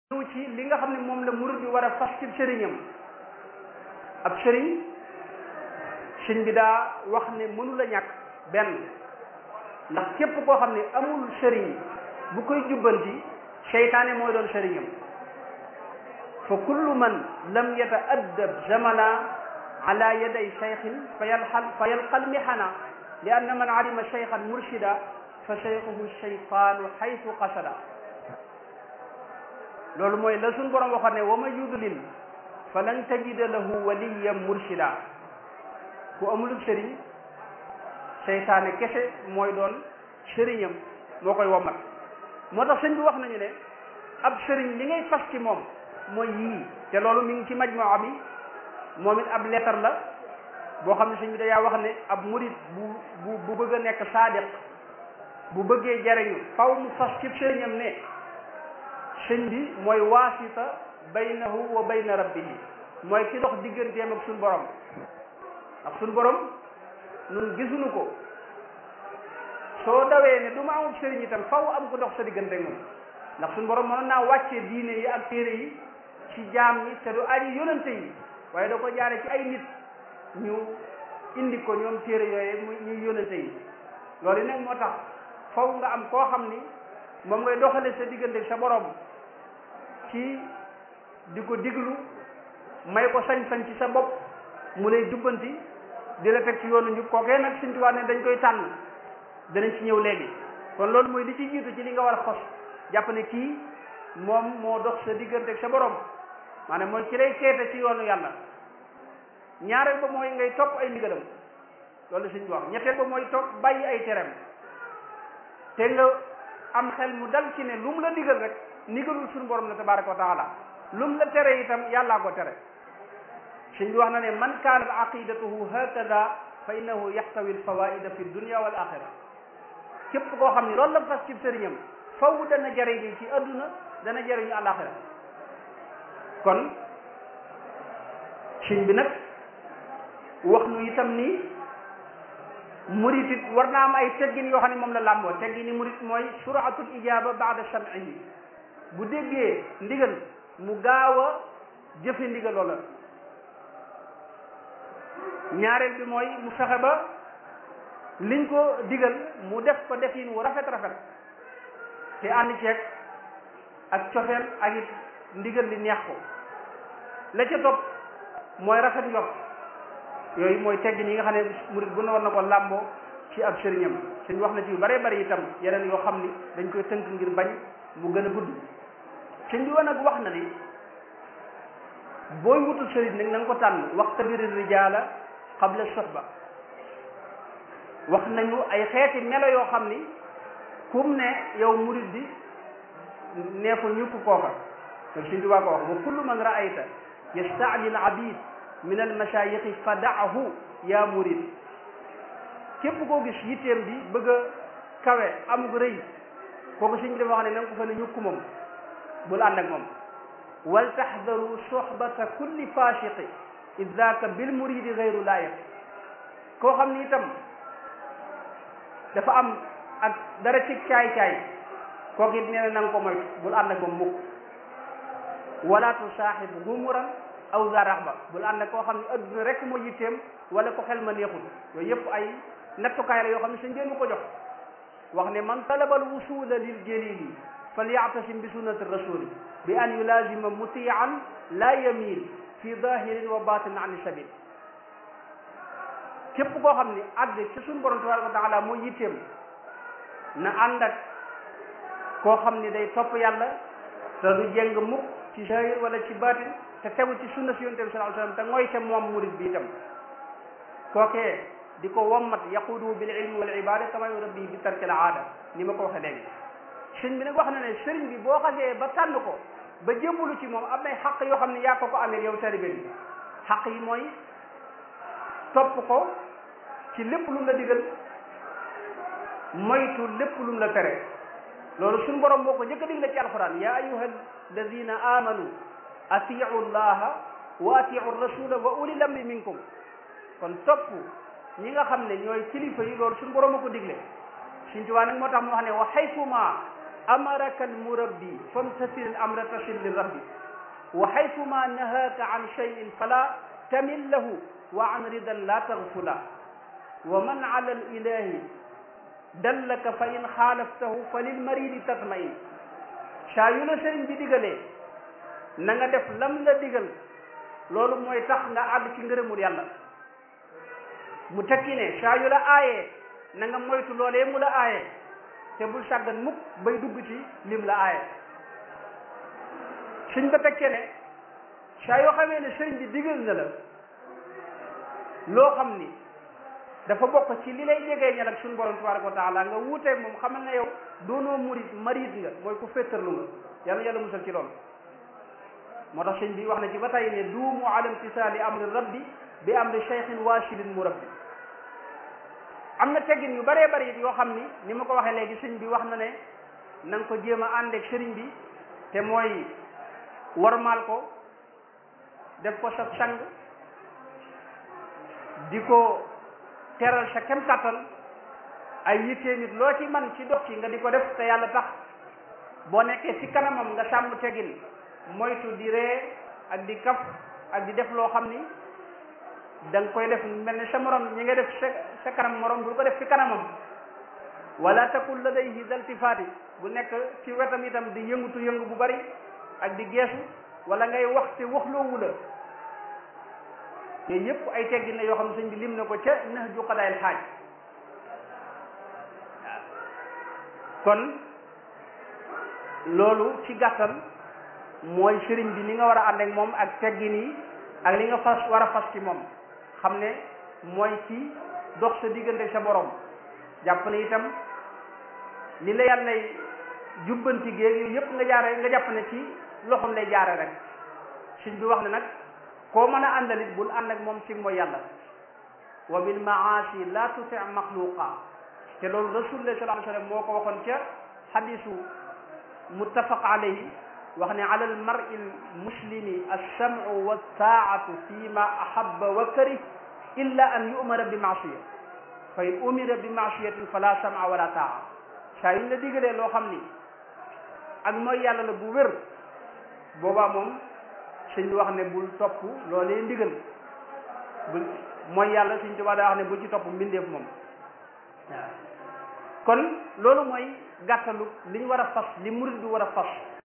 ñëw ci li nga xam ne moom la murid bi war a fas ci sëriñam ab sëriñ sëñ bi daa wax ne mënu la ñàkk benn ndax képp koo xam ne amul sëriñ bu koy jubbanti seytaane mooy doon sëriñam fa kullu man lam yata'addab zamana ala yaday cheikhin fa yalxal fa yalqal mihana li anna man alima cheikhan murshida fa cheikhuhu cheytaanu xaytu qasada loolu mooy la suñ borom waxoon ne wa ma yudlil fa lan tajida lahu waliyan murshida ku amulub sëriñ seytaane kese mooy doon sëriñam moo koy womat moo tax sëñ bi wax nañu ne ab sëriñ li ngay fas ci moom mooy yii te loolu mi ngi ci majmaa bi moom it ab lettre la boo xam ne sëñ bi dayaa wax ne ab murid bu bu bu bëgg a nekk saadiq bu bëggee jariñu faw mu fas ci sëriñam ne sëñ bi mooy waasita baynahu wa bayna rabbihi mooy ki dox digganteem ak suñu borom ndax suñu borom nun gisuñu ko soo dawee ne du ma amul sëriñ itam faw am ko dox sa diggante moom ndax suñu borom mënoon naa wàccee diine yi ak téere yi ci jaam ñi te du aji yonante yi waaye da ko jaare ci ay nit ñu indi ko ñoom téere yooye muy ñuy yonante yi loolu nag moo tax faw nga am koo xam ni moom ngay doxale sa diggante sa borom ci di ko diglu may ko sañ-sañ ci sa bopp mu lay jubbanti di la teg ci yoonu njub kookee nag Sëñ Tuubaa ne dañ koy tànn danañ ci ñëw léegi kon loolu mooy li ci jiitu ci li nga war a xos jàpp ne kii moom moo dox sa diggante ak sa borom maanaam mooy ci lay teete ci yoonu yàlla ñaareel ba mooy ngay topp ay ndigalam loolu Sëñ bi wax ñetteel ba mooy topp bàyyi ay tereem te nga am xel mu dal ci ne lu mu la digal rek ndigalul suñu borom la tabaraka wa taala lu mu la tere itam yàllaa ko tere sëñ bi wax na ne man kaanat aqidatuhu hakada fa innahu yaxtawi alfawaida fi dunia wal axira képp koo xam ne loolu la fas ci sëriñam faw dana jariñu ci adduna dana jariñu alaxira kon sëñ bi nag wax nu itam ni murit it war naa am ay teggin yoo xam ne moom la làmboo teggin ni murit mooy suratul ijaba baada sam'ihi bu déggee ndigal mu gaaw a jëfe ndigal loola ñaareel bi mooy mu fexe ba liñ ko digal mu def ko defin wu rafet rafet te ànd ceeg ak cofeel ak it ndigal li neex ko la ca topp mooy rafet njort yooyu mooy teggin yi nga xam ne murid bu ne war na ko làmboo ci ab sëriñam sëñ wax na ci yu bare bari itam yeneen yoo xam ni dañ koy tënk ngir bañ mu gën a gudd sëñ bi nag wax na ni booy wutul sëriñ nag na nga ko tànn waxtabiri rijaala qabla sohba wax nañu ay xeeti melo yoo xam ni kum ne yow murid bi neefu ñukk kooka loolu sëñ bi waa ko wax wa kullu man raayta yastaajil abid min al mashayixi fa daahu yaa murid képp koo gis yitteem bi bëgg a kawe am gu rëy kooku sëñ bi dafa wax ne na nga ko fa ne ñukk moom bul ànd ak moom wal taxdaru sohbata kulli fasiqi id daaka bil muridi gayru laayiq koo xam ni itam dafa am ak dara ci caay-caay kooku it nee na na nga ko moytu bul ànd ak moom mukk wala tusaaxib humuran aw za raxba bul ànd ak koo xam ne adduna rek moo yitteem wala ko xel ma neexul yooyu yëpp ay nattukaay la yoo xam ne sa njéenu ko jox wax ne man talaba al wusula lil jalili falyactasim bi sunnati rasuli bi an yulazima mutian la yamil fi dahirin wa batin an sabil képp koo xam ne àgg ci suñu borom tabaraka wa taala moo yitteem na ànd ak koo xam ne day topp yàlla te du jeng mukk ci zahir wala ci batin te tegu ci sunna si yonent bi sallallahu alayhi wasallam te mooy te moom murid bi itam kookee di ko wommat yaqudu bil ilmi wal ibada kama yurabbi bi tarkil aada ni ma ko waxee léegi sëñ bi nag wax na ne sëriñ bi boo xasee ba tànn ko ba jébbalu ci moom am nay xaq yoo xam ne yaa ko ko amee yow talibe bi xaq yi mooy topp ko ci lépp lu mu la digal moytu lépp lu mu la tere loolu suñu borom moo ko njëkk a digle ci alquran ya ayuha alladina amanu atiu llaha wa atiu rasula wa ulil amri minkum kon topp ñi nga xam ne ñooy kilifa yi loolu suñu borom a ko digle suñ tuwaa nag moo tax mu wax ne wa xaytuma amaraka almurabbi famtasil al amra tasil li rabbi wa haythuma nahaaka an cheyin fala tamil lahu wa an ridan la taghfula wa man ala al ilahi dallaka fa in xaalaftahu fa lil maridi tatmain saa yu la sëriñ bi digalee na nga def lam la digal loolu mooy tax nga àgg ci ngërëmul yàlla mu tekki ne saa yu la aayee na nga moytu loolee mu la aaye te bul sàggan mukk bay dugg ci lim la aaye suñ ba tekkee ne saa yoo xamee ne sëriñ bi digal na la loo xam ni dafa bokk ci li lay jegee ñal ak suñu borom tabaraka wa taala nga wuuteeg moom xamal ne yow doonoo murit marit nga mooy ku féttarlu nga yàlla yàlla musal ci loolu moo tax sëñ bi wax na ci ba tey ne duumu ala imtisaali amri rabbi bi amri cheikhin waashidin murabbi am na teggin yu bëree bëri it yoo xam ni ni ma ko waxee léegi sëñ bi wax na ne na nga ko jéem a àndeeg sëriñ bi te mooy warmaal ko def ko sa sang di ko teral sa kem kàttan ay yittee nit loo ci man ci dox ci nga di ko def te yàlla tax boo nekkee ci kanamam nga sàmm teggin moytu di ree ak di kaf ak di def loo xam ni da nga koy def mel ne sa morom ñi nga def sa sa kanam morom bul ko def ci kanamam wala takul ladayhi daltifaati bu nekk ci wetam itam di yëngutu yëngu bu bari ak di geesu wala ngay wax te waxloowu la yooyu yëpp ay teggin la yoo xam ne sëñ bi lim na ko ca nax ju xadaayil xaaj waaw kon loolu ci gàttal mooy sëriñ bi ni nga war a ànd ak moom ak teggin yi ak li nga fas war a fas ci moom xam ne mooy ci dox sa diggante sa borom jàpp ne itam li la yàlla jubbanti géeg yooyu yëpp nga jaare nga jàpp ne ci loxoom lay jaare rek sëñ bi wax ne nag koo mën a àndalit bul ànd ak moom ci mooy yàlla wa bil maasi la tuti maxluqa te loolu rasulullah sallallahu alayhi wa sallam moo ko waxoon ca xadisu muttafaq alayhi wax ne ala al mar'i al muslimi alsam'u wa taa'atu fi ma ahabba wa karih illa an yu'mara bi maasiya fa in umira bi maasiyatin fala sam'a wala taa'a saa yuñ la digalee loo xam ni ak mooy yàlla la bu wér boobaa moom sëñ bi wax ne bul topp loolee ndigal bul mooy yàlla sëñ Tuubaa daa wax ne bul ci topp mbindeef moom waaw kon loolu mooy gàttalu li ñu war a fas li murid bi war a fas